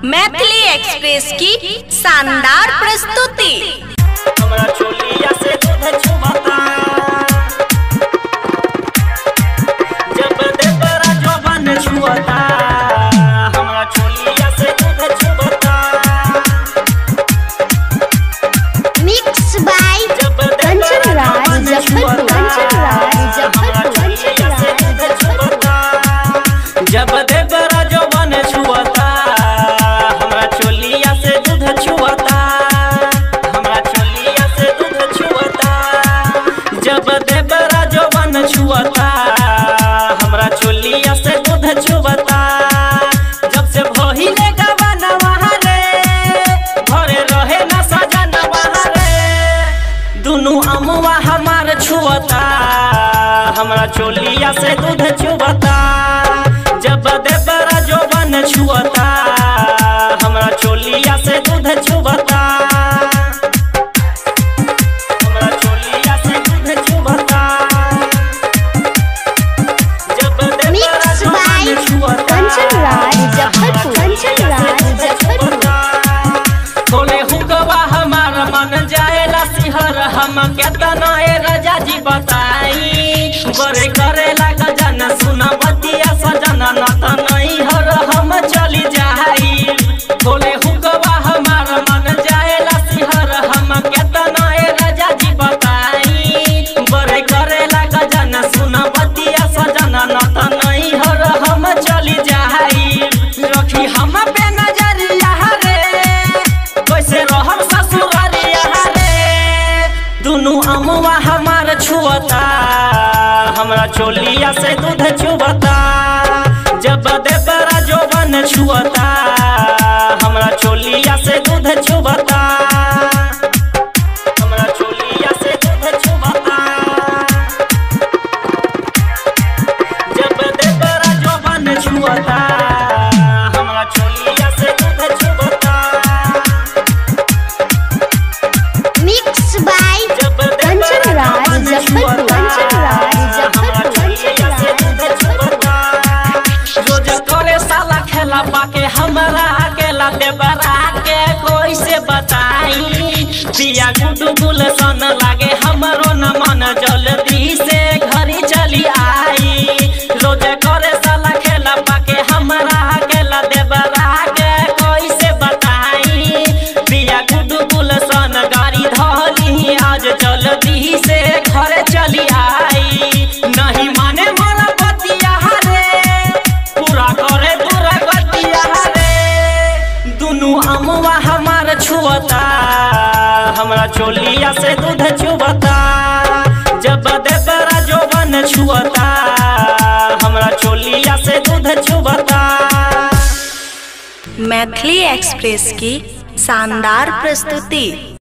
Maithili express की शानदार प्रस्तुति हमरा चोलिया से दूध छुबता जब देवरा जवन छुअता हमरा चोलिया से दूध छुबता मिक्स बाय जब कंचन देवरा राज जवन मुजफ्फरपुर छुअता कंचन राज हमरा मुजफ्फरपुर चोलिया कंचन से राज दूध मुजफ्फरपुर छुबता जब देवरा जवन छुअता हमरा चोलिया से दूध छुअता हमरा चोलिया से दूध छुअता जब देवरा जवन छुअता हमरा चोलिया से दूध छुअता जब से भहिले गवनवा रे घरे रहे न सजनवा रे दुनु अमुआ हमार छुअता हमरा चोलिया से दूध छुअता जब देवरा जवन छुअता हमरा चोलिया से दूध छुअता हमरा चोलिया से दूध छुअता जब देवरा मिक्स बाय जवन छुअता कंचन राज मुजफ्फरपुर कंचन राज मुजफ्फरपुर खोले हुकवा हमार मन जाएला सिहर हम केतना ए राजा जी बताई गोरे करे लाग जन सुना बतिया सजना न त नहीं हर हम चली जाई खोले हुकवा हमार मन जाएला सिहर हम केतना ए राजा जी बताई गोरे करे लाग जन सुना बतिया सजना न त नहीं हर हम चली जाई रखी हम पे नजरिया रे कैसे रहब ससुरारिया रे दुनु अमुआ हमार छुअता हमरा चोलिया से दूध छुअता जब देवरा जोबन छुअता हमरा चोलिया से दूध छुअता हमरा चोलिया से दूध छुअता जब देवरा जोबन छुअता हमरा चोलिया से दूध छुअता मिक्स बाय जब कंचन राज मुजफ्फरपुर कंचन राज मुजफ्फरपुर कंचन राज मुजफ्फरपुर रोज करे साला खेला पाके हमरा अकेला देवरा के कोई से बताई पिया गुडू गुलशन लागे हमरो न मन जल्दी से घरी चली आई रोज करे साला खेला पाके हमरा अकेला देवरा के कोई से बताई पिया गुडू गुलशन गाड़ी धली आज जल्दी से घर चली आई नहीं माने मोरा बतिया रे पूरा करे पूरा बतिया रे दुनु अमुआ हमार छुअता हमरा चोलिया से दूध छुअता जब देवरा जोबन छुअता हमरा चोलिया से दूध छुअता मैथिली एक्सप्रेस की शानदार प्रस्तुति